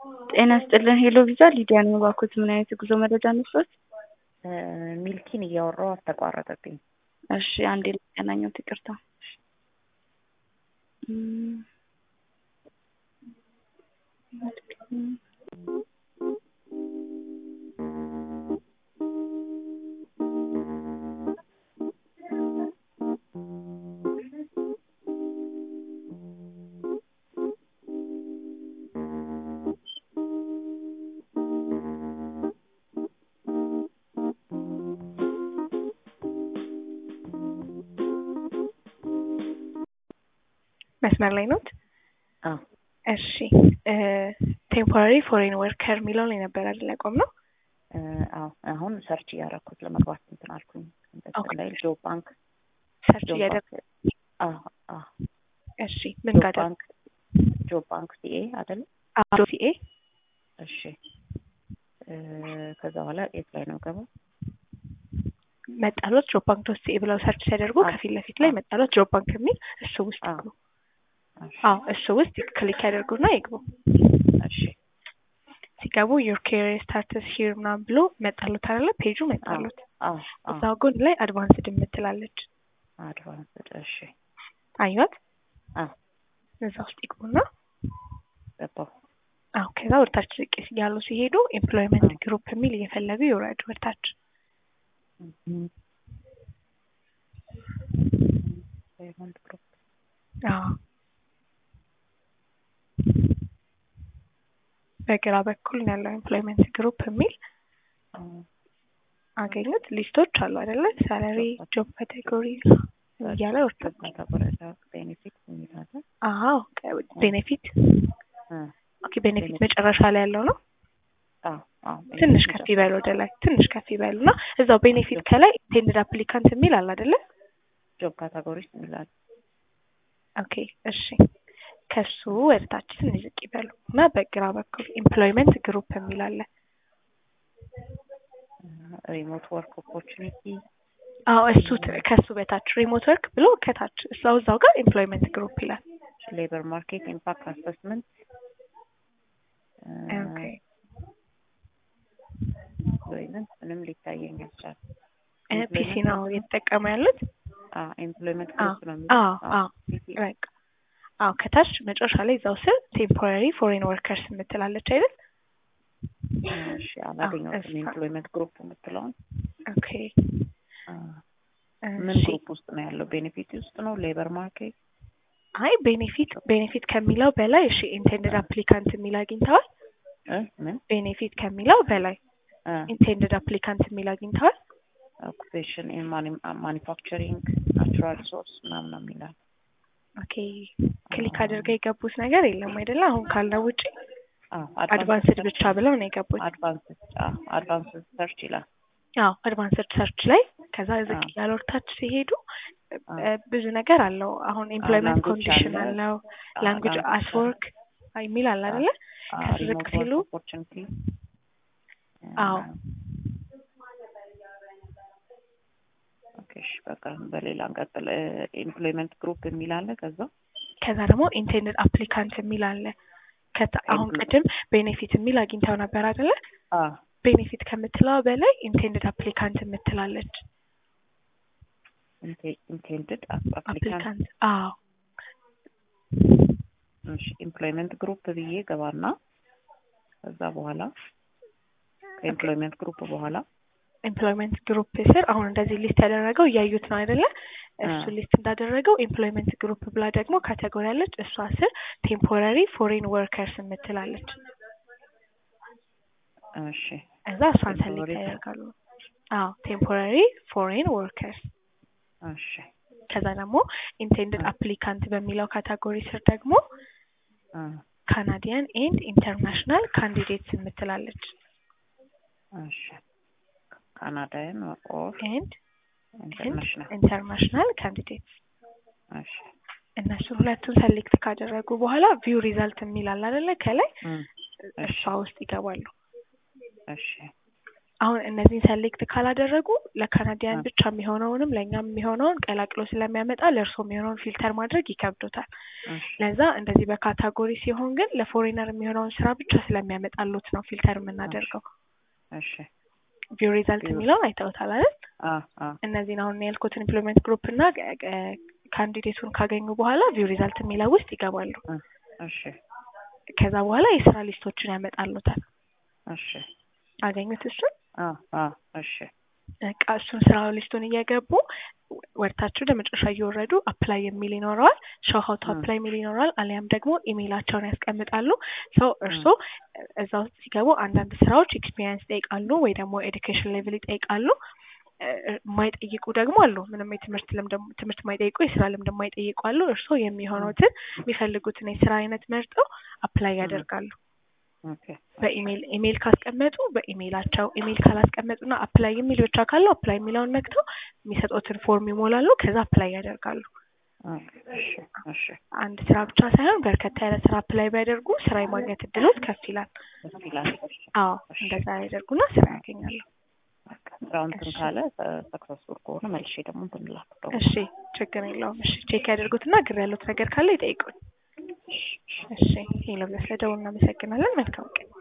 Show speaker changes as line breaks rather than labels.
ጤና ይስጥልን ሄሎ ቪዛ ሊዲያ ነኝ። እባክዎት ምን አይነት የጉዞ መረጃ እንስጠት?
ሚልኪን እያወራሁ አስተቋረጠብኝ።
እሺ አንዴ ላገናኘሁት፣ ይቅርታ። እም፣
መስመር ላይ ኖት?
አዎ
እሺ ቴምፖራሪ ፎሬን ወርከር የሚለውን ላይ ነበር አይደል ያቆምነው?
እ፣ አዎ አሁን ሰርች እያደረኩት ለመግባት እንትን አልኩኝ።
ኦኬ።
ላይ ጆብ ባንክ
ሰርች
ጆብ
እያደረግ
ባንክ አዎ አዎ
እሺ ምን
ጆብ
ጋር
ባንክ ጆብ ባንክ ሲኤ አይደል?
ሲኤ
እሺ እ፣ ከዛ በኋላ የት ላይ ነው ገባው?
መጣሎት ጆብ ባንክ ዶት ሲኤ ብለው ሰርች ሲያደርጉ
አዎ።
ከፊት ለፊት ላይ መጣሎት ጆብ ባንክ የሚል እሱ ውስጥ
አዎ።
ይግቡ።
እሺ
አዎ እሱ ውስጥ ክሊክ ያደርጉና ይግቡ።
እሺ
ሲገቡ ዩር ኬሪየር ስታርትስ ሂር ምናምን ብሎ መጣሎት አይደለ? ፔጁ መጣሎት።
አዎ አዎ
እዛው ጎን ላይ አድቫንስድ የምትላለች
አድቫንስድ እሺ
አዩት።
አዎ
እዛ ውስጥ ይግቡና
ገባሁ።
አዎ ከዛ ወደታች ዝቅ ያሉ ሲሄዱ ኤምፕሎይመንት
አዎ።
ግሩፕ የሚል እየፈለጉ ይውረዱ ወደታች።
እም፣ ፔመንት ግሩፕ
አዎ በግራ በኩል ነው ያለው ኤምፕሎይመንት ግሩፕ የሚል
አዎ
አገኙት። ሊስቶች አሉ አይደለ? ሳላሪ፣ ጆብ ካቴጎሪ እያለ ወርታል።
ካተጎሪዳ ቤኔፊት የሚል አለ።
አዎ ቤኔፊት
እ፣
ኦኬ ቤኔፊት መጨረሻ ላይ ያለው ነው።
አዎ አዎ
ትንሽ ከፍ ይበል ወደ ላይ ትንሽ ከፍ ይበል እና እዛው ቤኔፊት ከላይ ኢንቴንድድ አፕሊካንት የሚል አለ አይደለ?
ጆብ ካታጎሪስ የሚል አለ።
ኦኬ እሺ ከሱ ወደ ታች ትንሽ ዝቅ ይበሉ እና በግራ በኩል ኤምፕሎይመንት ግሩፕ የሚል አለ።
ሪሞት ወርክ ኦፖርቹኒቲ
አዎ እሱ ት- ከሱ በታች ሪሞት ወርክ ብሎ ከታች እዛው እዛው ጋር ኤምፕሎይመንት ግሩፕ ይላል።
ሌበር ማርኬት ኢምፓክት አሰስመንት
ኦኬ
ኤምፕሎይመንት ምንም ሊታየኝ አልቻለም።
እ፣ ፒሲ ነው እየተጠቀሙ ያሉት።
ኤምፕሎይመንት
አዎ
ግሩፕ ነው የሚለው።
አዎ አዎ
ፒሲ
በቃ አዎ ከታች መጨረሻ ላይ እዛው ስር ቴምፖራሪ ፎሬን ወርከርስ የምትላለች አይደል?
እሺ አላገኘሁትም።
እሷ-
ኤምፕሎይመንት ግሩፕ የምትለውን
ኦኬ
አ፣ ምን
እሺ
ግሩፕ ውስጥ ነው ያለው? ቤኔፊት ውስጥ ነው? ሌበር ማርኬት
አይ ቤኔፊት ቤኔፊት ከሚለው በላይ እሺ ኢንቴንድድ አፕሊካንት የሚል አግኝተዋል።
እ ምን
ቤኔፊት ከሚለው በላይ ኢንቴንድድ አፕሊካንት የሚል አግኝተዋል።
ኦኩፔሽን ኢን ማኒፋክቸሪንግ ናቹራል ሪሶርስ ምናምን ነው የሚላል።
ኦኬ ክሊክ አድርገው የገቡት ነገር የለም አይደለ? አሁን ካልነው ውጪ
አዎ
አድቫንስድ ብቻ ብለው ነው የገቡት።
አድቫንስድ አድቫንስድ ሰርች ይላል።
አዎ አድቫንስድ ሰርች ላይ ከዛ ዝቅ
አዎ።
ያለ ወርታች ሲሄዱ
አዎ።
እ፣ ብዙ ነገር አለው። አሁን ኤምፕሎይመንት
language
ኮንዲሽን
አለ።
አለው፣
አዎ፣
ላንጉጅ
language
አስወርክ የሚል አለ አይደለ? ከሱ ዝቅ
ሪሞት
ሲሉ
ወርክ ኦፖርቹኒቲ
አዎ
ኦኬ እሺ በቃ በሌላ እንቀጥል። ኤምፕሎይመንት ግሩፕ የሚል አለ። ከዛ
ከዛ ደግሞ ኢንቴንድድ አፕሊካንት የሚል አለ። ከዛ አሁን
Employ-
ቅድም ቤኔፊት የሚል አግኝተው ነበር አይደለ?
አ
ቤኔፊት ከምትለዋ በላይ ኢንቴንድድ አፕሊካንት የምትላለች
ኢንቴንድድ አፕሊካንት
አፕሊካንት። አዎ
እሺ ኤምፕሎይመንት ግሩፕ ብዬ ገባና ከዛ በኋላ ከኤምፕሎይመንት ግሩፕ በኋላ
ኤምፕሎይመንት ግሩፕ ስር አሁን እንደዚህ ሊስት ያደረገው እያዩት ነው አይደለ? እሱ
አ።
ሊስት እንዳደረገው ኤምፕሎይመንት ግሩፕ ብላ ደግሞ ካቴጎሪ አለች። እሷ ስር ቴምፖራሪ ፎሬን ወርከርስ የምትላለች።
እሺ
እዛ እሷን ሰሌክት
Temporary-
ያደርጋሉ። አዎ ቴምፖራሪ ፎሬን ወርከርስ።
እሺ
ከዛ ደግሞ ኢንቴንድድ
አ።
አፕሊካንት በሚለው ካቴጎሪ ስር ደግሞ
አ
ካናዲያን ኤንድ ኢንተርናሽናል ካንዲዴትስ የምትላለች።
እሺ ካናዳያን ኦር
ኤንድ
ኢንተርናሽናል
ኢንተርናሽናል ካንዲዴትስ
እሺ
እነሱን ሁለቱን ሰሌክት ካደረጉ በኋላ ቪው ሪዛልት የሚል አለ አይደለ? ከላይ
እም፣
እሷ ውስጥ ይገባሉ።
እሺ
አሁን እነዚህን ሰሌክት ካላደረጉ ለካናዲያን
አ።
ብቻ የሚሆነውንም ለእኛም የሚሆነውን ቀላቅሎ ስለሚያመጣ ለእርሶ የሚሆነውን ፊልተር ማድረግ ይከብዶታል።
እሺ
ለዛ እንደዚህ በካታጎሪ ሲሆን ግን ለፎሬነር የሚሆነውን ስራ ብቻ ስለሚያመጣሉት ነው ፊልተር የምናደርገው።
እሺ
ቪው ሪዛልት
ቪው-
የሚለውን አይተውታል አይደል?
አ አ
እነዚህን አሁን ያልኩትን ኢምፕሎይመንት ግሩፕ እና ካንዲዴቱን ካገኙ በኋላ ቪው ሪዛልት የሚለው ውስጥ ይገባሉ።
እሺ
ከዛ በኋላ የስራ ሊስቶችን ያመጣሉታል።
እሺ
አገኙት እሱን
አ አ እሺ
በቃ እሱን ስራ ሊስቱን እየገቡ ወደታችሁ ለመጨረሻ እየወረዱ አፕላይ የሚል ይኖረዋል። ሾው ሀው ቱ
ም።
አፕላይ የሚል ይኖረዋል። አሊያም ደግሞ ኢሜይላቸውን ያስቀምጣሉ። ሰው እርሶ እዛ ውስጥ ሲገቡ አንዳንድ ስራዎች ኤክስፒሪየንስ ይጠይቃሉ ወይ ደግሞ ኤዱኬሽን ሌቭል ይጠይቃሉ። እ- የማይጠይቁ ደግሞ አሉ። ምንም የትምህርት ልምድ ትምህርት የማይጠይቁ የስራ ልምድ የማይጠይቁ አሉ። እርሶ የሚሆኑትን የሚፈልጉትን የስራ አይነት መርጠው አፕላይ ያደርጋሉ።
ኦኬ
በኢሜይል ኢሜይል ካስቀመጡ በኢሜይላቸው ኢሜይል ካላስቀመጡና አፕላይ የሚል ብቻ ካለው አፕላይ የሚለውን ነክተው የሚሰጡትን ፎርም ይሞላሉ። ከዛ አፕላይ ያደርጋሉ።
ኦኬ እሺ እሺ
አንድ ስራ ብቻ ሳይሆን በርከታ ያለ ስራ አፕላይ ቢያደርጉ ስራ የማግኘት እድሎት ከፍ ይላል።
ደስ ይላል። እሺ
አዎ እንደዛ ያደርጉና ስራ ያገኛሉ።
በቃ ስራው እንትን
እሺ።
ካለ ሰክሰስፉል ከሆነ መልሼ ደግሞ እንትን እላለሁ።
እሺ ችግር የለውም። እሺ ቼክ ያደርጉትና ግር ያሉት ነገር ካለ ይጠይቁኝ። እሺ ሄሎ፣ ስለደውል እናመሰግናለን። መልካም ቀን